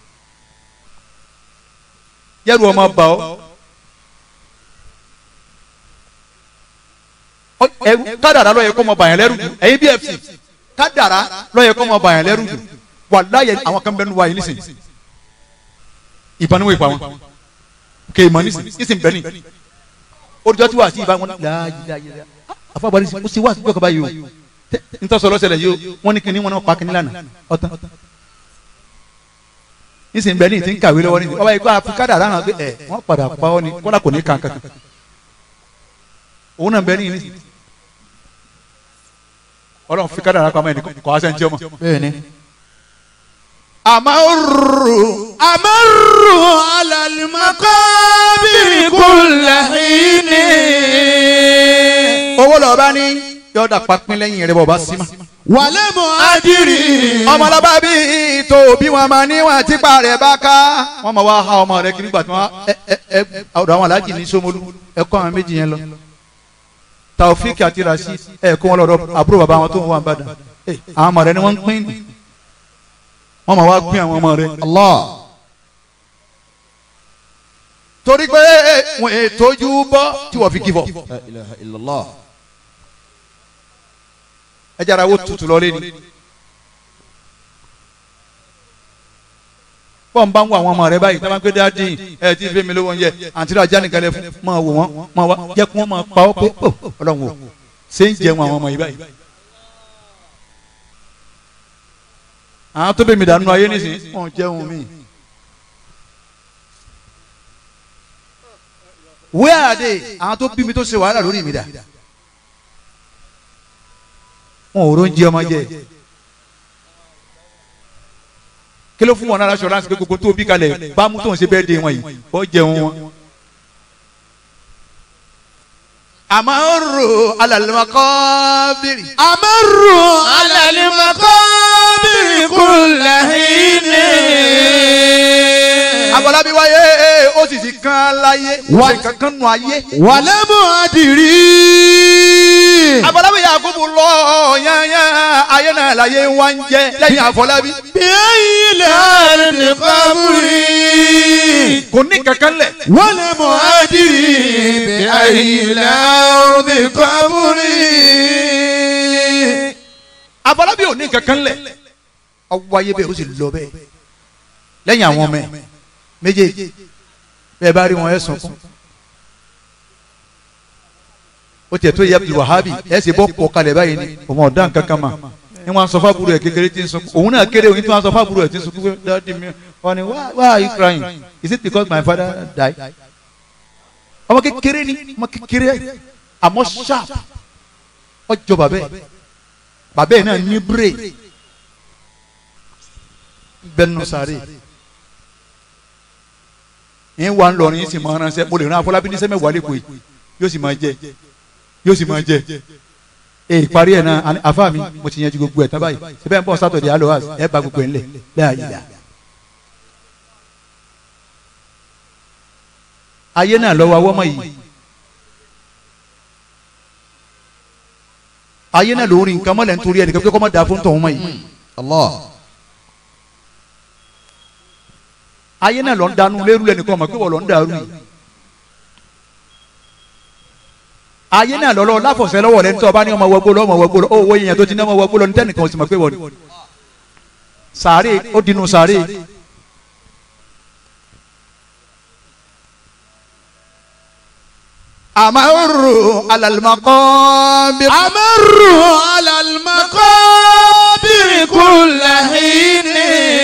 yẹ́rù ọmọ bà ọ́ Ọ- ẹrù kádàrá ló yẹ kó mọ bàyàn lẹ́rù jù ẹ̀yin BFC kádàrá ló yẹ kó mọ bàyàn lẹ́rù jù wàláyé àwọn kan bẹ́ẹ̀ nu wa yìí nísìnyí ìbánuwò ìpa wọn kè é mọ nísìnyí nísìnyí bẹ́ẹ̀ ni olùjọ́ tí wàá sí ìbá wọn láàyè àfọwọ́bọ̀ nísìnyí ó sì wá àtúntò kaba yìí o ntọ́sọ̀ lọ́sẹ̀lẹ̀ yìí o wọ́n ní kíní wọn náà pa kíní lánàá ọ̀tán nísìnyí bẹ́ẹ̀ ni ti ń kàwé lọ́wọ́ nísìnyí ọba yìí kó àfikádà lánàá pé ẹ̀ wọ́n padà pa ọ́ ni kọ́lá kò ní kàn kankan òun náà bẹ́ẹ̀ ni nísìnyí ọlọ́run fi kádàrá pamọ́ ẹni kọ́ aṣẹ́ ń jẹ́ ọmọ. bẹ́ẹ̀ni. àmàrù àmàrù alàlùmọ́kọ́bìrì kùlàhínì. owó lọ́ọ́ bá ní yọ̀ọ́dà papín lẹ́yìn rẹ̀ bọ̀ bá sí ma. wàlẹ́ mọ́ àdìrí. ọmọlọ́ba bí tó bí wọn máa níwọ̀n tipa rẹ̀ bá ká wọ́n máa wá ha ọmọ rẹ̀ kiri gbà tí wọ́n ẹ ẹ ẹ ọ̀dọ̀ àwọn aláàjì ní Ṣómólú ẹ kọ́ àwọn méjì yẹn lọ. Taofik àti Rasheed ẹ kó wọn lọ́dọ̀ àbúrò bàbá wọn tó ń wà Ìbàdàn ẹ àwọn ọmọ rẹ̀ ni wọ́n ń pín ní wọ́n máa wá pín àwọn ọmọ rẹ̀. Allah. torí pé wọn ètòjú bọ́ tí wọ́n fi kí bọ̀. La ilaha illallah. ẹ jẹ́ ara wo tutù lọ lé ni. bọ́n bá ń wo àwọn ọmọ rẹ báyìí táwọn akéde adé ẹ ti fi mi lówó oúnjẹ àǹtí rẹ ajá nìkan lẹ fún máa wò wọ́n máa wá jẹ́ kí wọ́n máa pa ọ́ pé ó ọlọ́run wò ṣé ń jẹun àwọn ọmọ yìí báyìí. àwọn tó bẹ̀ mí dànù ayé nísìnyí wọ́n jẹun mí. where are they àwọn tó bí mi tó ṣe wàhálà lórí mi dà wọn ò róúnjẹ ọmọ jẹ kí ló fún wọn náà assurance pé gbogbo tó bí kalẹ̀ bámu tó ń ṣe bẹ́ẹ̀ dé wọn yìí ó jẹun wọn. amaru alalimakobiri. amaru alalimakobiri kulahini. abọ́lábí wáyé ó sì ti kán láyé Wá- ó sì kankan nù ayé. wàlẹ́mú adìrí. abọ́lábí yakubu lọ yányán ayé náà láyé wá ń jẹ lẹ́yìn àfọlábí. bíyì lẹ́rìndì kábúrí. kò ní kankan lẹ̀. wàlẹ́mú adìrí. bíyì lẹ́rìndì kábúrí. abọ́lábí ò ní kankan lẹ̀. ọwọ́ ayé bẹ́ẹ̀ ó sì lọ bẹ́ẹ̀ lẹ́yìn àwọn ọmọ ẹ̀ méjèèjì bẹ́ẹ̀ bá rí wọn ẹ̀ sunkún. ó tiẹ̀ tó yẹ Abdul Wahabi ẹ̀ sì bọ́ pọ̀ kalẹ̀ báyìí ni ọmọ ọ̀dá nǹkan kan mà ní wọn sọ fábùrù ẹ̀ kékeré tí ń sunkún òun náà kéré òun tí wọn sọ fábùrù ẹ̀ tí ń sunkún pé dáàdi mi wọn ni why why are you crying is it because my father died ọmọ kékeré ni ọmọ kékeré àmọ́ sharp ọjọ́ bàbẹ́ bàbẹ́ náà ní brain bẹnu sáré yín wà ń lọrin yín sì máa ránṣẹ́ mo lè rán afọlábí ní sẹmẹwàá lẹkọọ yìí yóò sì máa jẹ yóò sì máa jẹ ee parí ẹ náà àní- àfa mi mo ti yanjú gbogbo ẹ tán báyìí síbẹ̀ ń bọ̀ sátọ̀dẹ̀ aloas ẹ bá gbogbo ẹ ńlẹ̀ bẹ́ẹ̀ ayé la. ayé náà lọ́wọ́ awọ́mọ yìí ayé náà lórí nǹkan mọ́lẹ̀ nítorí ẹnìkan pé kọ́ mọ́ da fún tọ̀hún mọ́ yìí. Allah. ayé náà lọ ń dánú lérú lẹnìkan ọmọ pé wọ́n lọ ń dàrú yìí ayé náà lọ́lọ́ láfọ̀sẹ́ lọ́wọ́ lẹ́ni tó ọba ní ọmọ wọgbó lọ ọmọ wọgbó lọ owó yẹn tó ti ní ọmọ wọgbó lọ ní tẹ́nìkan ò sì mọ̀ pé wọ́n ni sàárè ó dinú sàárè amaru alalimakọ́bi amaru alalmakobiri kulahini.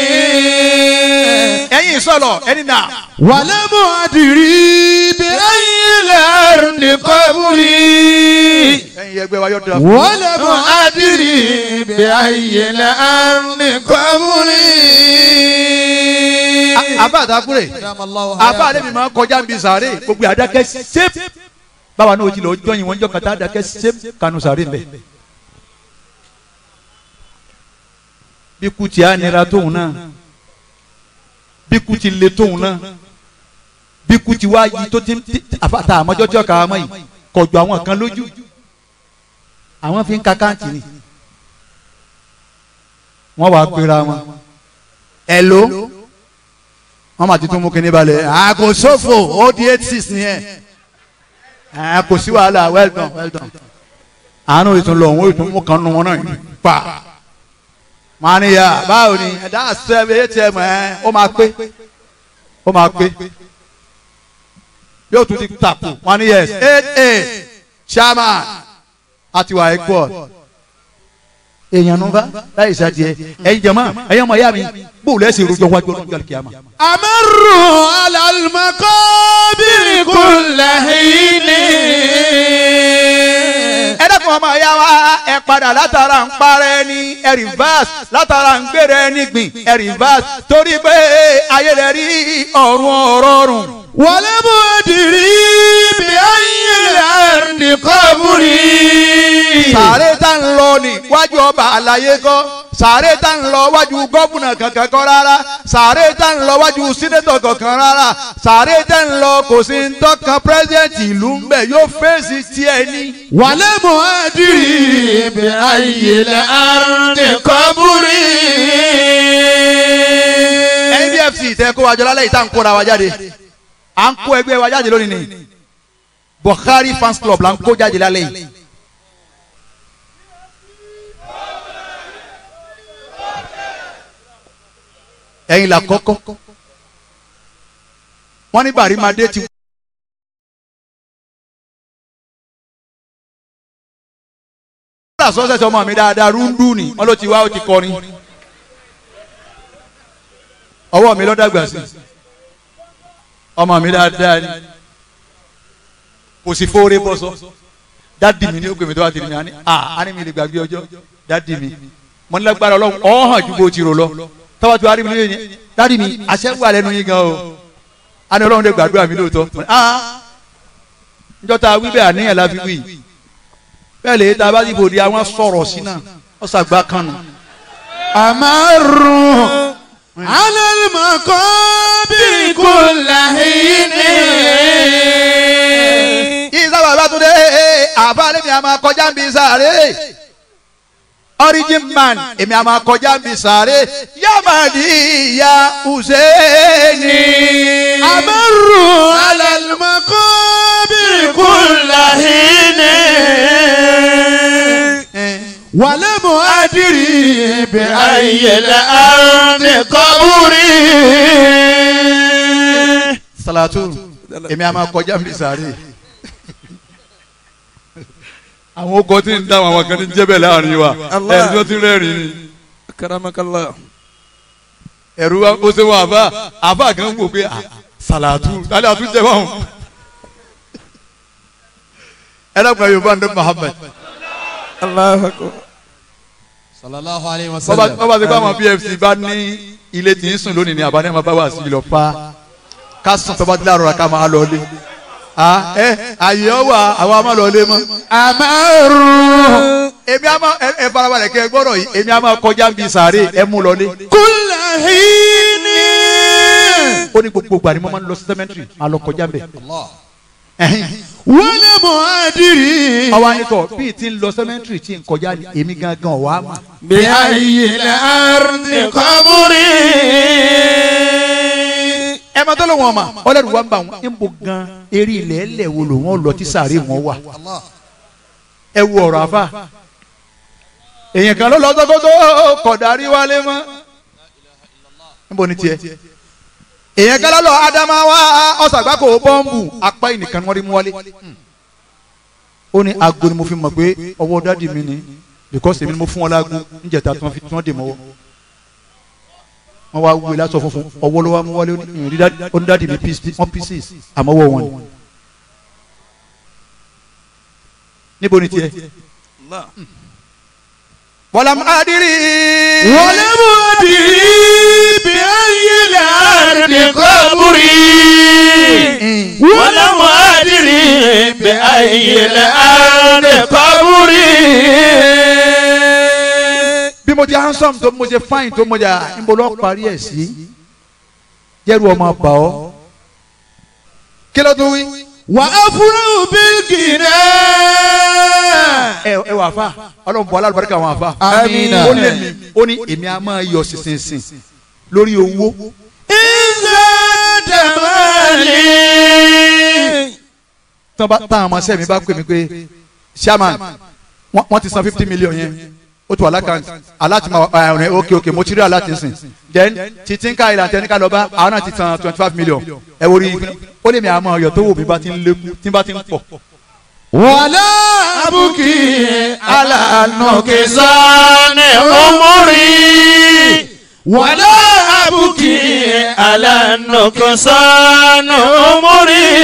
ẹ̀yin sọ̀lọ̀ ẹni náà wàlẹ́mú adìrí. bíyì lẹ́rìndì kábúrí. ẹ̀yin ẹgbẹ́ wa yóò dira wàlẹ́mú adìrí. bíyì lẹ́rìndì kábúrí. àbá àtàkùrẹ̀ àbá àlẹ́ mi máa ń kọjá ń bi sàárè gbogbo àdákẹ́ sép báwa náà ó ti lọ jọyìn wọn jọ kàtà àdákẹ́ sép kanu sàárè mbẹ. bí kú ti á nira tóun náà bí kú ti le tóun náà bí kú ti wá yí tó ti ti- àfàtà àmọ́jọ́ tí ọkà àmọ́ yìí kọjú àwọn kan lójú àwọn fi ń ka káàntì ni wọ́n wàá pera wọn hello wọ́n máa ti tún mú kinní balẹ̀ àgò sófò ó di eight six nìyẹn àgò sí wàhálà well done well done àánú ìtún lọ òun ìtún mú kan nù wọn náà yìí pa máa ní ya báwo ni ẹ̀dá sẹ́mi atm ẹ̀ ó máa pé ó máa pé yóò tún ti tàpù wọn ní yes eight eight chairman àti wà export èèyàn nù bá láyé sádìẹ ẹ̀yin jẹ̀mọ́ ẹ̀yin ọmọ ìyá mi bóòlù ẹ̀sìn rojọ́ wájú ọlọ́run jọ́lẹ̀ kíámà. amaru alalmakobiri kulahini. ẹ dẹ́kun ọmọ ìyá wa ẹ padà látara ń parẹ́ ní ẹ rìvásì látara ń gbére ẹni gbìn ẹ rìvásì torí pé ayé rẹ̀ rí ọ̀run ọ̀rọ̀rùn. wàlẹ́mú adìrí. bíyì lẹ́rìndì kábúrí. sàárè tá ń lọ ní wájú ọba àlàyé kọ́ sàárè tá ń lọ wájú gọ́fúnà kankan kọ́ rárá sàárè tá ń lọ wájú sínétọ̀ kankan rárá sàárè tá ń lọ kò sí ń tọ́ka pírẹ́sidẹ̀ntì ìlú ń bẹ̀ yóò fèsì tiẹ̀ ní. wàlẹ́mú adìrí. bíyì lẹ́rìndì kábúrí. NBFC tẹ kó wájú lálẹ́ yìí tá à ń kóra wa jáde à ń kó ẹgbẹ́ wa jáde lónìí ni Buhari fans club là ń kó jáde lálẹ́ yìí ẹ̀yin là kọ́kọ́ wọ́n ní bàrímadé ti. wọ́n sọ́sẹ̀sẹ̀ ọmọ mi dáadáa rúndú ni wọ́n ló ti wá ó ti kọrin ọwọ́ mi lọ́dàgbà sí ọmọ mi dáadáa ni kò sí fóore bọ́ sọ dádì mi ní ó pè mí tó wá tìrì mi àní à á ní mi lè gbàgbé ọjọ́ dádì mi mo ní lágbára ọlọ́run ọ̀hàn ju bó ti rò lọ tọ́wọ́ tí wàá rí mi lóye ni dádì mi àṣẹ wà lẹ́nu yín gan o á ní ọlọ́run lè gbàdúrà mi lóòótọ́ ah njọ́ ta wí bẹ́ẹ̀ àníyàn la fi wí bẹ́ẹ̀ lè ta bá ti bòde àwọn sọ̀rọ̀ sí náà ọ̀sàgbà kan nù. Amaru ala al-maqabir kulla hini. isa bàbá tún dé àbálẹ̀ mi a máa kọjá ń bi sáré origin man èmi a máa kọjá ń bi sáré yamadi ya Husseini. Amaru ala al-maqabir kulla hini. ولم أدري بأي الأرض قبري salatu èmi a máa kọjá ń bi sáré. àwọn okò tí ń dáhùn àwọn kan ní jẹ́bẹ̀ láàrin wa Allah. ẹni tó ti rẹ́rìn ni. karamakallah ẹ̀rù wa ó ṣe wọn àbá àbá kan wò pé ah, salatu lálẹ́ àtún jẹ́ wọn. ẹ dàgbà yorùbá ní Muhammad Allahu akbar sallallahu alayhi wa bọ́bá bọ́bá ti bá àwọn PFC bá ní ilé tí ń sùn lónìí ni àbá ní ẹ̀ máa bá wà sí lọ pa ká sùn tọ́ba tí láàrọ̀ ká máa lọ lé ah ẹ àyè ọ wà àwọn a máa lọ lé mọ́. Amaru èmi a máa ẹ ẹ farabalẹ̀ kẹ́ ẹ gbọ́dọ̀ yìí èmi a máa kọjá ń bi sàárè ẹ mú lọ lé. kulla hini. ó ní gbogbo ìgbà ni mo máa ń lọ sí cemetery máa lọ kọjá bẹ̀. ولم أدري ọwọ́ anitọ̀ bíi ti ń lọ cemetery tí ń kọjá ni èmi gangan wà á mà. بأي الأرض قبري ẹ máa tó ló wọn mà ọlẹ́rù wa ń bá wọn ń bo gan eré ilẹ̀ ẹlẹ̀ wo ló wọn lọ tí sàárè wọn wà. ẹ wo ọ̀rọ̀ àfà èèyàn kan ló lọ sọ́kótó kọ̀dárí wálé mọ́ níbo ni tiẹ̀ èèyàn kan lọ́lọ́ adamawa ọ̀sàgbákò bọ́ǹbù apá ìnìkan ni wọ́n rí mú wálé ó ní aago ni mo fi mọ̀ pé ọwọ́ dádì mi ni because èmi ni mo fún wọn láago níjẹta tí wọ́n fi tí wọ́n dè mọ́wọ́ wọ́n wá wúwe lásọ funfun ọwọ́ ló wá mú wálé ó ní ìrìn dádì- ó ní dádì mi pieces- wọ́n pieces àmọ́wọ́ wọn ni níbo ni tiẹ̀ Allah wàlámù adìrí ولم أدري بأي الأرض قبري ولم أدري بأي الأرض قبري bí mo ti handsome tó mo ṣe fine tó mo jà níbo lọ́ọ́ parí ẹ̀ sí jẹ́rù ọmọ bà ọ́ kí ló tún wí. وأفرح بالغنى ẹ ẹ wà fà ọlọ́run bọ̀ alábàárìkà wọn àfà. Àmín. ó ní èmi ó ní èmi a máa yọ sísìnsìn lórí owó إذا تمالي tán bá tán àmọ́ sẹ́mi bá pè mí pé chairman wọ́n wọ́n ti san fifty million yẹn ó tó alákàntì aláti ma ọ̀rẹ́ ok ok mo ti rí aláti sìn then títí ń ká ìlànà tẹ́ni ká lọ bá àwọn náà ti san twenty five million ẹ wo rí i ó lè mi àmọ́ ọ̀yọ́ tó wò mí bá ti ń lékún tí bá ti ń pọ̀. ولا أبكي على نقصان عمري ولا أبكي على نقصان عمري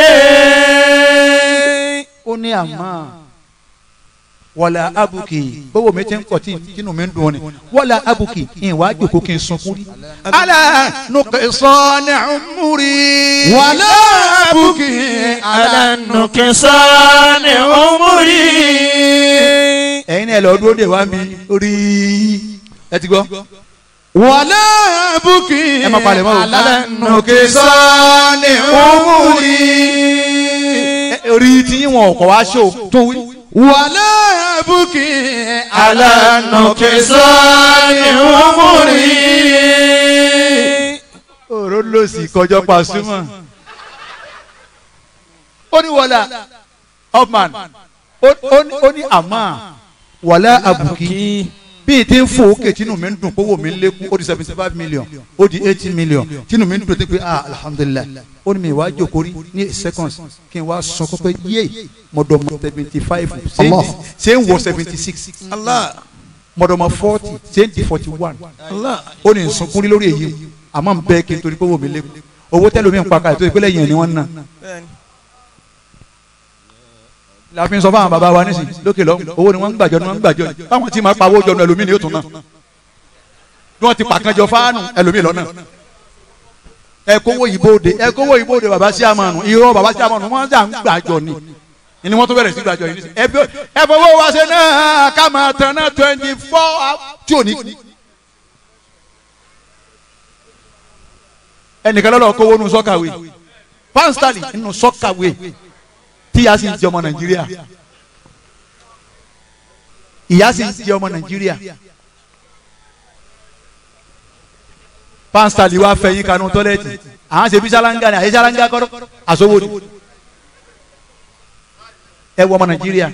ó ní àmọ́ wọlé abuki bówó mi ti ń pọ̀ tí kínú mi ń dùn ni wọlé abuki ìwà àjòkó kí n sunkún rí. ala nùkẹ́ sọ́ọ́nì ọmúri. ولا أبكي على نقصان عمري ẹ̀yin náà lọ dúró de wá mi rí ẹ ti gbọ́. ولا أبكي ẹ má palẹ̀ mọ́ o. على نقصان عمري Ẹ- orí tí wọn kọ̀ wá ṣó tó wí. ولا أبكي على نقصان عمري òró ló sì kọjọ Pasuma. ó ní wọlé upman ó ó ní- ó ní àmọ́ wọlé abuki bí n ti ń fò ókè tínú mi ń dùn kówó mi ń lékún ó di seventy five million ó di eighty million tínú mi ń dùn tó pé ah alhamdulilayi ó ní mi wá jókòó rí ní eight seconds kí n wá sọ pé yé mọ̀dọ̀mọ̀ seventy five ṣé ń wọ seventy six Allah. mọ̀dọ̀mọ̀ forty ṣé ń di forty one Allah. ó ní sunkún rí lórí èyí àmọ́ n bẹ́ẹ̀ kí n torí pé owó mi lékún owó tẹ́lómi ń pa kalẹ̀ tó ìpínlẹ̀ yẹn ni wọ́n ń ná Bẹ́ẹ̀ni. la fi ń sọ fún àwọn bàbá wa nísìnyí lókè lọ owó ni wọ́n ń gbàjọ ni wọ́n ń gbàjọ ni báwọn tí máa pawó jọ nu ẹlòmíì ni yóò tún ná bí wọ́n ti pàkànjọ fáánù ẹlòmíì lọ́nà ẹ kówó ìbòde ẹ kówó ìbòde bàbá sí àmànù irọ́ bàbá sí àmànù wọ́n jà ń gbàjọ ni ni wọ́n tó bẹ̀rẹ̀ sí gbàjọ yìí nísìnyí ẹ fi- ẹ fọwọ́ wa ṣe náà ká máa tán náà twenty four tí ò ní kú. ẹnìkan lọ́lọ́ kówó nu sọ́kàwé pánstálì nínú sọ́kàwé tí ìyá sì ń jẹ ọmọ nàìjíríà ìyá sì ń jẹ ọmọ nàìjíríà pánstálì wa fẹ̀yìn kanú tọ́lẹ́tì àwọn ṣe bí sálángà ni àyè sálángà kọ́ àsowó ni ẹ wọ ọmọ nàìjíríà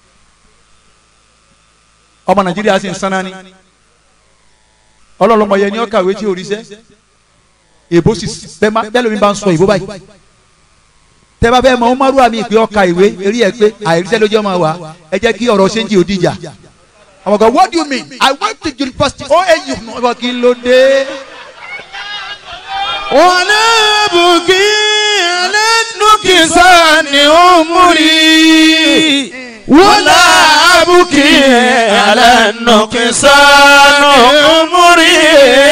ọmọ nàìjíríà sì ń sanná ni ọlọ́lọ́mọ yẹn ni ó kàwé tí ò rí sẹ́ èbó sì bẹ́ẹ̀ má- bẹ́ẹ̀ lómi bá ń sọ èbó báyìí tẹ́bá bẹ́ẹ̀ mọ ọmọrú àmì ìpè ọkà ìwé eré ẹ̀ pé àìríṣẹ́ lójú ọmọ wa ẹ jẹ́ kí ọ̀rọ̀ ṣéǹjì ò dìjà àwọn kan what do you mean i went to university OAU ọba kí n ló dé ولا أبكي على النكسان عمري ولا أبكي على النكسان عمري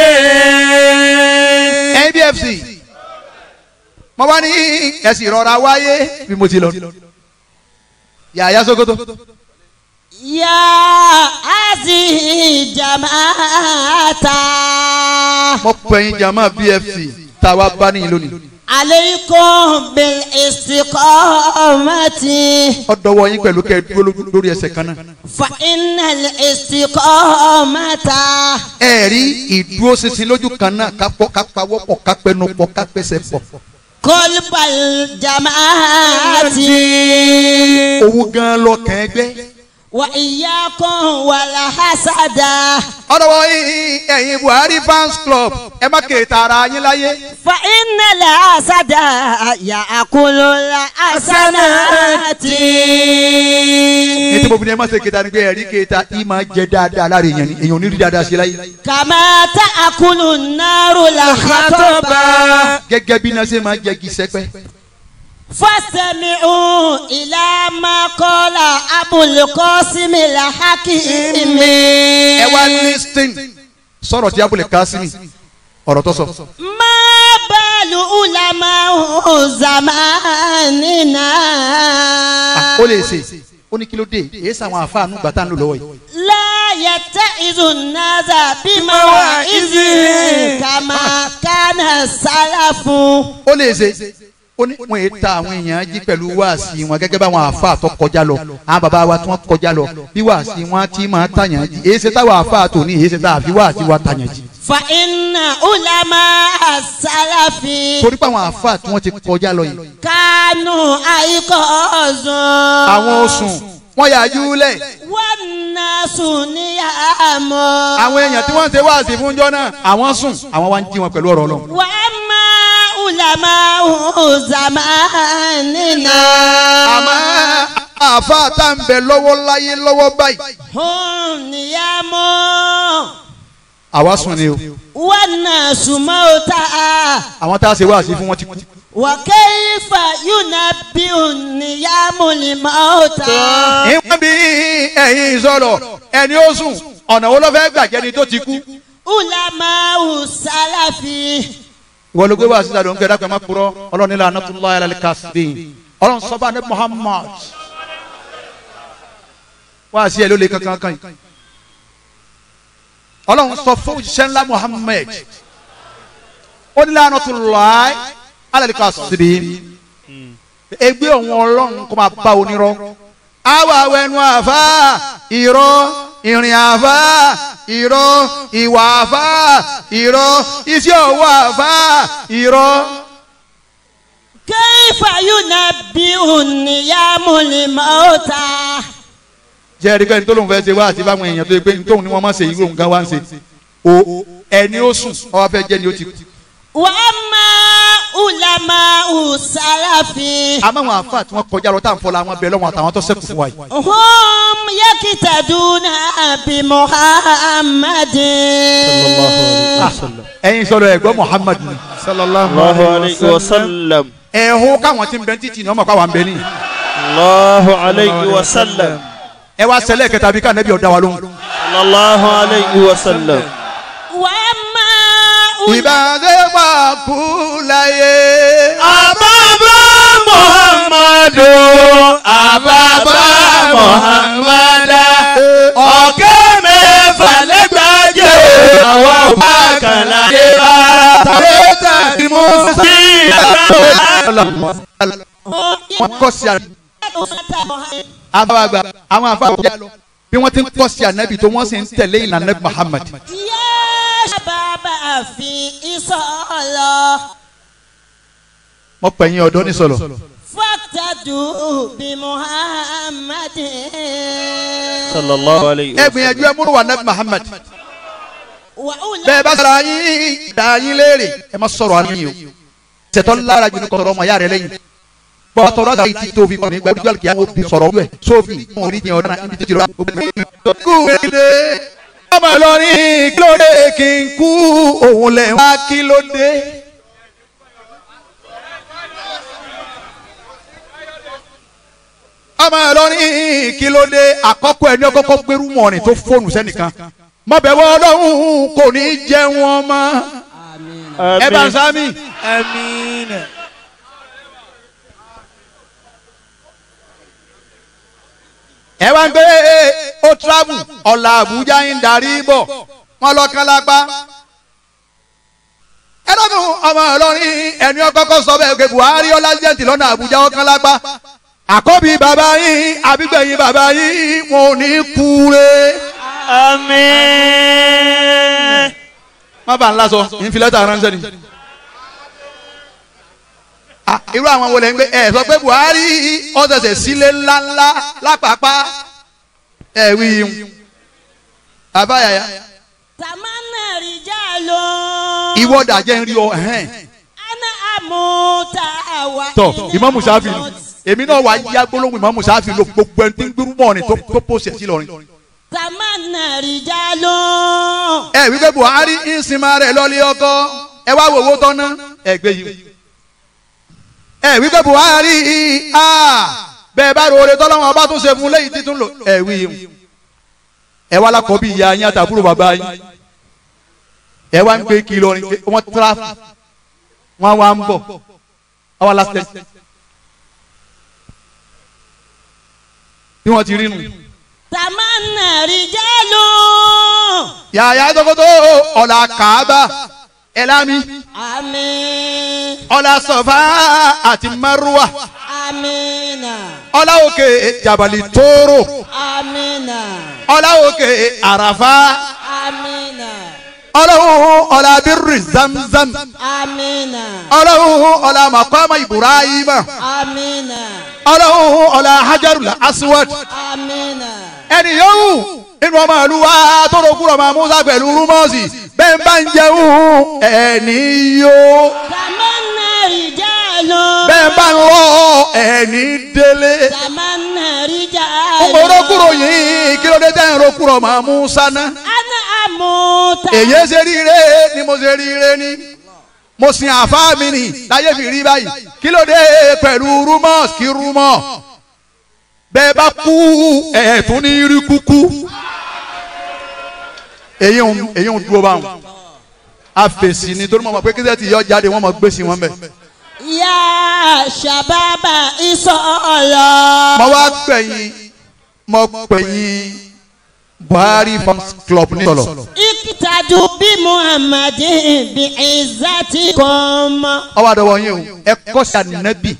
NBFC mo wá ní ẹ̀sìn ìrọ̀ra wáyé bí mo ti lọ yàyà Sokoto يا هذه جماعة mo pẹ̀yìn jama BFC tá a wá bá níyìn lónìí عليكم بالاستقامة ọ̀dọ́wọ́ yín pẹ̀lú kẹ́ ẹ dúró lórí ẹsẹ̀ kan náà فإن الاستقامة ẹ̀rí ìdúróṣinṣin lójú kan náà kápọ̀ kápawọ́pọ̀ kápẹ́nupọ̀ kápẹ́sẹ̀ pọ̀ قلب الجماعة òun gan lọ́kàn ẹgbẹ́ وإياكم والحسد ọ̀dọ́wọ́ yín ẹ̀yin Buhari fans club ẹ má kéèta ara yín láyé فإن الحسد يأكل الحسنات ètò ìbòmí ni ẹ má ṣe kéèta ni pé ẹ̀rí kéèta yìí máa jẹ dáadáa lára èèyàn ni èèyàn ò ní rí dáadáa sí láyé كما تأكل النار الحطب gẹ́gẹ́ bí iná ṣe máa jẹ kí sẹ́pẹ́ فاستمعوا إلى ما قال أبو القاسم الحكيم ẹ wá listing sọ̀rọ̀ tí abúlé kásímì ọ̀rọ̀ tó sọ ما بال علماء زماننا Ah, ó lè ṣe ó ní kí ló dé èyí sàwọn àfáànù gbàtà ń lò lọ́wọ́ yìí لا يتعظ الناس بمواعظ كما كان السلف ó lè ṣe ó ní wọn èyí ta àwọn èèyàn jí pẹ̀lú wáàsí wọn gẹ́gẹ́ bá àwọn àfáà tó kọjá lọ àwọn bàbá wa tí wọ́n kọjá lọ bí wáàsí wọn ti máa tàyàn jí èyí ṣe táwọn àfáà tó ní èyí ṣe táwọn àfi wáàsí wa tàyàn jí فإن علماء السلف torí pé àwọn àfáà tí wọ́n ti kọjá lọ yìí كانوا أيقاظ àwọn oṣù wọn yà júlẹ̀ والناس نيام àwọn èèyàn tí wọ́n ń ṣe wáàsí fún jọ́ náà àwọn sùn àwọn wá ń jí wọn pẹ̀lú ọ̀rọ̀ Ọlọ́run وأما علماء زماننا àmọ́ àfáà tá à ń bẹ lọ́wọ́ láyé lọ́wọ́ báyìí هم نيام àwa sùn ni o والناس موتى àwọn tá a ṣe wáàsí fún wọn ti kú وكيف ينبئ النيام الموتى ìwọ́n bí ẹ̀yin sọ̀rọ̀ ẹni ó sùn ọ̀nà wo ló fẹ́ gbàjẹ́ ni tó ti kú. علماء السلف ìwọ ló gbé wá síta ló ń kẹ́dá pé má kúrọ́ ọlọ́run nílò anatullahi alal kasbin ọlọ́run sọ́ba ní muhammad wá sí ẹ ló lè kankan kan yìí ọlọ́run sọ fún òjíṣẹ́ ńlá muhammad ó nílò anatullahi alal kasbin ẹgbẹ́ òun ọlọ́run kó máa bá onírọ́ àwa awẹnu àfa irọ́ ìrìn àfa irọ́ ìwà àfa irọ́ iṣẹ́ ọwọ́ àfa irọ́. كيف ينبئ النيام الموتى jẹ́ ẹ̀rí pẹ́ni tó lóun fẹ́ ṣe wá àti báwọn èèyàn tó yẹ pé tóun ni wọ́n máa ṣe irú nǹkan wá ń ṣe o ẹni ó sùn ọwọ́ fẹ́ jẹ́ ni ó ti kú. wàmà ulama usalafi. àmọ́ àwọn àfa tí wọ́n kọjá lọ tá à ń fọlá àwọn bẹ̀rẹ̀ lọ́wọ́ àtàwọn tó sẹ́kù fún wa yìí. hum yakitaduna bi muhammadin. ẹ̀yin sọ̀rọ̀ ẹ̀gbọ́n Muhammad ni. Allahu alayhi wa sallam. ẹ̀hún káwọn tí ń bẹ títì ní ọmọ káwọn ń bẹ ní. Allahu alayhi wa sallam. ẹ wá ṣẹlẹ̀ kẹta bí ká nẹ́bí ọ̀dá wa lóhùn. Allahu alayhi wa sallam. wàmà ìbáṣepọ̀ kú láyé. Àbábá Muhammadu. Àbábá Muhammada. Ọ̀kẹ́ mẹ́fà lẹ́gbàájẹ́. Àwọn ọba kan láyé bá. tàbí tí mo Sí wọ́n kọ́ sí àná. àwọn àgbà àwọn àfàwọ̀ bí wọ́n ti ń kọ́ sí ànábì tó wọ́n sì ń tẹ̀lé ìlànà ànábì Muhammad. yá sábàbà fi ìsọ̀lọ̀ mo pè yín ọ̀dọ́ ní sọ̀lọ̀. fàtàdù bí muhammadin. Sallallahu alayhi ẹ gbìyànjú ẹ múlò wà ànábì Muhammad. wà ulama bẹ́ẹ̀ bá sọ̀rọ̀ yín dá yín léèrè ẹ má sọ̀rọ̀ àná yín o. ṣètò lára jù ní kò sọ̀rọ̀ ọmọ yára rẹ lẹ́yìn. bọ́ àtọ̀rọ̀ àti ti tóbi kọ́ni gbàdúrà jọ́lì kí á bí sọ̀rọ̀ wẹ̀ sófì fún orí yẹn ọ̀dọ́ ibi títí rọ. kúrèdè ọmọ Ìlọrin kí ló dé kí n kú òun lẹ̀ wá kí ló dé. ọmọ Ìlọrin kí ló dé àkọ́kọ́ ẹni ọkọ́kọ́ gbérú mọ̀ọ́nì tó fóònù sẹ́nìkan mọ̀bẹ̀wọ̀ ọlọ́run kò ní jẹ́ wọn mọ́ ẹ bá ń sámi. Amina. ẹ wá ń gbé ó travel ọ̀la àbújá ń darí bọ̀ wọ́n lọ kán lápá. ẹ lọ́dún ọmọ Ìlọrin ẹni ọkọ́kọ́ sọ bẹ́ẹ̀ pé Buhari ọlásìdẹ́ǹtì lọ́nà àbújá ó kán lápá. àkọ́bí bàbá yín àbígbẹ̀yìn bàbá yín wọn ò ní kúre. Àmín. má bàa ńlá sọ ìfilẹ́tà ránṣẹ́ ni. Ah, irú àwọn wo lẹ ń gbé ẹ sọ pé Buhari ọ̀sẹ̀sẹ̀ sílé ńláńlá lápapá ẹ wí yín àbáyàyà tamanna rijalo. ìwọ dàjẹ́ ń rí ọ ẹ̀hẹ́n. ana amuta wa. tọ Ìmámù Ṣáfì nù èmi náà wà yá gbólóhùn Ìmámù Ṣáfì ló gbogbo ẹni tí ń gbérú mọ́ ni tó tó pòṣẹ̀ sí lọ́rin. tamanna rijalo. ẹ wí pé Buhari ń sinmi rẹ̀ lọ́lé ọkọ ẹ wá wo owó tọ́ná ẹ gbé yìí. ẹ wí pé Buhari ah, bẹ́ẹ̀ bá rore tọ́lọ́wọ́n ọba tún ṣe fún lẹ́yìn títún lò ẹ wí yìí. ẹ wá lákọ̀ọ́ bí ìyá yín àtàbúrò bàbá yín ẹ wá ń gbé kí lọrin pé wọ́n tíráfù wọ́n wá ń bọ̀ wọ́n wá lásìlẹ̀ bí wọ́n ti rí nù. tamanna rijalo. yàyà tókótó ọ̀là kàába ẹ̀lámi àmín. ọ̀là sọ̀fà àti márùwà amina. ọ̀là òkè jabali tóóró amina. ọ̀là òkè àràfà amina. ọlọ́hun ọ̀là bírì zamzam amina. ọlọ́hun ọ̀là màkàmà ibrahima amina. ọlọ́hun ọ̀là hajarul aswad amina. ẹni yòówù nínú ọmọ ìlú wa tó rogún ọmọ musa pẹ̀lú rúmọ́ọ̀sì bẹ́ẹ̀ bá ń jẹun ẹni yó tamanna rijalo. bẹ́ẹ̀ bá ń lọ ẹni délé. tamanna rijalo. orokuro yìí kí ló dé tẹ́ ń rokuro ọmọ musa náà. ana amuta. èyí ṣe ríire ni mo ṣe ríire ni mo sin àfáà mi nì láyé fi rí báyìí kí ló dé pẹ̀lú rúmọ́ọ̀s kí rúmọ́ bẹ́ẹ̀ bá kú ẹ̀ tún ní rí kúkú èyí ń èyí ń dúró báwọn àfèsì ni torí mo mọ̀ pé kí sẹ́ẹ̀tì yọ jáde wọ́n mọ̀ gbé sí wọn bẹ̀. ya shababa isọlọ. mo wá pẹ̀yìn mo pẹ̀yìn Buhari fans club ní sọ̀lọ̀ ikitadu bí muhammadin bí izatikum. ọwọ́ àdọ́wọ́ yín o ẹ kọ́ sí ànábì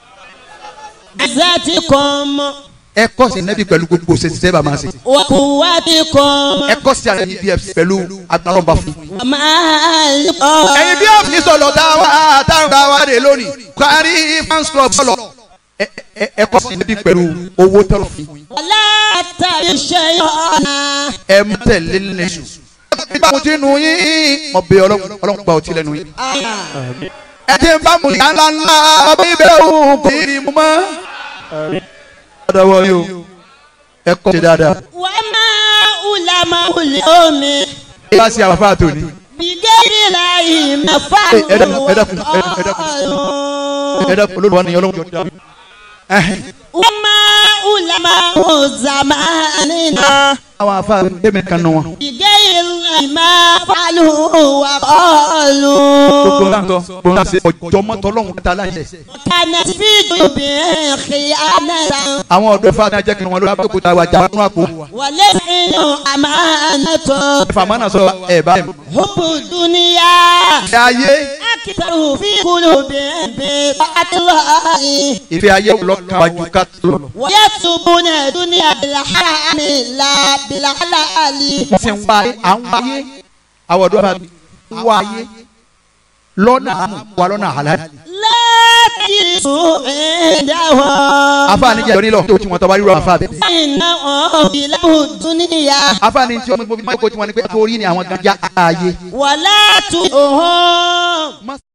izatikum. ẹ kọ́ sí ànábì pẹ̀lú gbogbo ṣèṣiṣẹ́ bá máa ṣe wa quwwatikum. ẹ kọ́ sí ànábì pẹ̀lú agbára fún. maliko. ẹ̀yin bí ọ̀fìn sọ̀lọ̀ táwa táwọn táwa dé lónìí Buhari fans club sọ̀lọ̀ ẹ ẹ ẹ kọ́ sí ànábì pẹ̀lú owó tọrọ fún. wala تتبع الشيطان ẹ má tẹ̀lé lẹ́sùn. bá mo ti nu yín mo bẹ ọlọ́run ọlọ́run gba ọtí lẹ́nu yín. ẹ ti ń bá mo yàn ńlá ńlá ọbẹ̀ ibẹ̀ òun kò ní mu mọ́. ọ̀dọ̀ wọ yín o ẹ kọ́ ṣe dáadáa. وما علماء اليوم ẹ bá ṣe àwọn afáà tó ní. بغير الله ما ẹ dákun, ẹ dákun, ẹ dákun, ẹ dákun. فعلوا ẹ dẹ́kun olóòwò ni ọlọ́run jọ dá. وما علماء زماننا àwọn afáà tẹ̀mí kan nù wọn. بغير ما فعلوا gbogbo وقالوا náà sọ gbogbo náà ṣe ọjọ́ mọ́tò ọlọ́run kẹta láyé. كانت في قلوبهم خيانة àwọn ọ̀dọ́ ifá náà jẹ́ kí wọ́n lórí abẹ́kúta wa jà nínú àpò. ولسن أمانة ẹ̀fà mọ́nà sọ ẹ̀ bá ẹ̀. حب الدنيا ìfẹ́ ayé أكثر في قلوبهم بطاعة الله ìfẹ́ ayé lọ́kàn wájú ká tó lọ. ويكسبون الدنيا بالحرام لا بالحلال wọ́n sì ń wá ayé à ń wá ayé àwọn ọ̀dọ́ bá ń wá ayé lọ́nà àmú wa lọ́nà àlàyé. لا تجلسوا عندهم afáàní jẹ́ ìrọ̀lẹ́ tó tí wọ́n tọ́ bá rírọ̀ afáàbẹ̀. فإنهم بله الدنيا afáàní tí ọmọ ìgbòmí máa ń kó tí wọ́n ní pé torí ni àwọn gan já ayé. ولا تؤهم